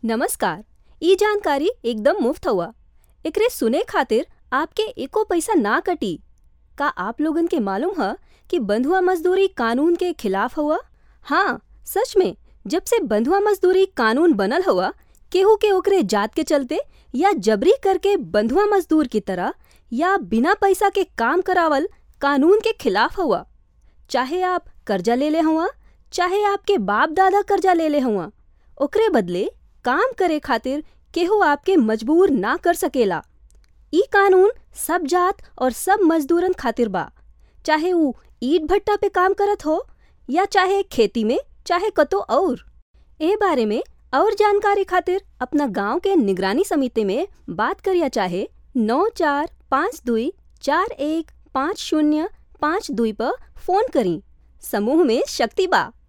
नमस्कार ई जानकारी एकदम मुफ्त हउवा एकरे सुने खातिर आपके एको पैसा ना कटी का आप लोगन के मालूम ह कि बंधुआ मजदूरी कानून के खिलाफ हउवा हाँ सच में जब से बंधुआ मजदूरी कानून बनल हउवा केहू के ओकरे जात के चलते या जबरी करके बंधुआ मजदूर की तरह या बिना पैसा के काम करावल कानून के खिलाफ हउवा चाहे आप कर्जा लेले हउवा चाहे आपके बाप दादा कर्जा लेले हउवा ओकरे बदले काम करे खातिर केहू आपके मजबूर ना कर सकेला ई कानून सब जात और सब मजदूरन खातिर बा चाहे ऊ ईट भट्टा पे काम करत हो या चाहे खेती में चाहे कतो और ए बारे में और जानकारी खातिर अपना गांव के निगरानी समिति में बात करिया चाहे नौ चार पाँच दुई चार एक पाँच शून्य पाँच दुई पर फोन करी समूह में शक्ति बा